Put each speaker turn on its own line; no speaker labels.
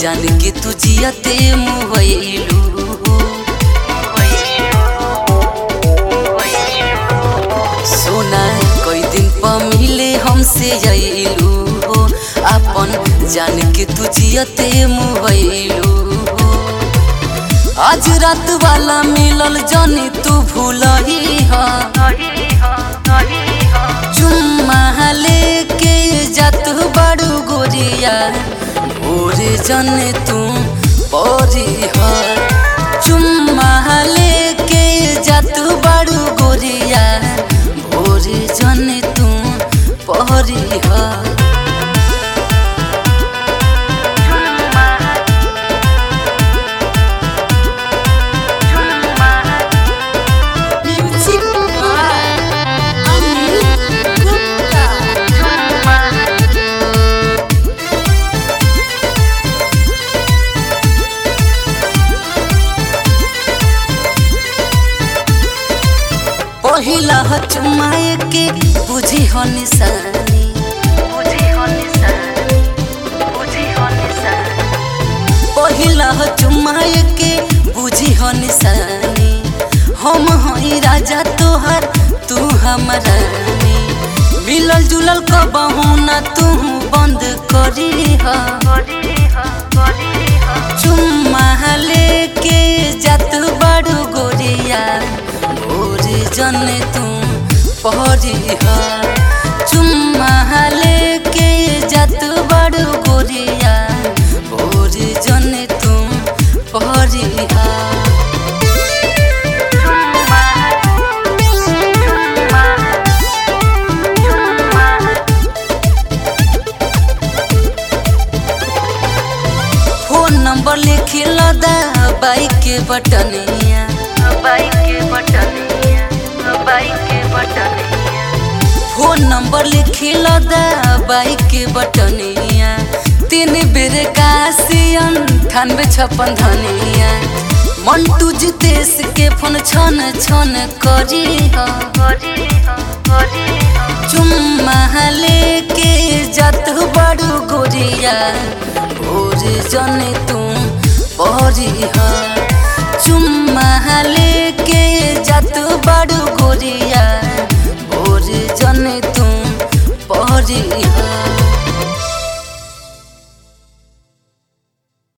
जान के तू जियते मुहैलू सोना कई दिन पर मिले हमसे अइलू अपन जान के तू जियते मुहैलू आज रात वाला मिलल जानी तू भूलही चुम्मा लेके जात बड़ू गोरिया भोरे जने तू परी चुम्मा लेके जात बड़ू गोरिया भोरे जने तू परी
Music by Anil Gupta.
पहिला ह चुमाए के बुझी हो निशानी पहिला ह चुमाए के बुझी हो निशानी हम हई राजा तोहर तू हमारा मिलल जुलल कबहू ना तू बंद करी हा चुम्मा लेके जात बड़ू गोरिया भोरे जने तू पहरी हा चुम्मा लेके जात बड़ू गोरिया भोरे जने तू पहरी हा फोन नंबर लिखी लदा बाइक के बटनिया फोन नंबर लिखी लदा बाइक के बटनिया तीन बेर काशियन अठानवे छप्पन धनिया मंटू जितेश के फोन छन छन करी हा चुम्मा लेके जात बड़ू गोरिया भोरे जने तू परी हा चुम्मा लेके जात बड़ू गोरिया भोरे जने तू परी हा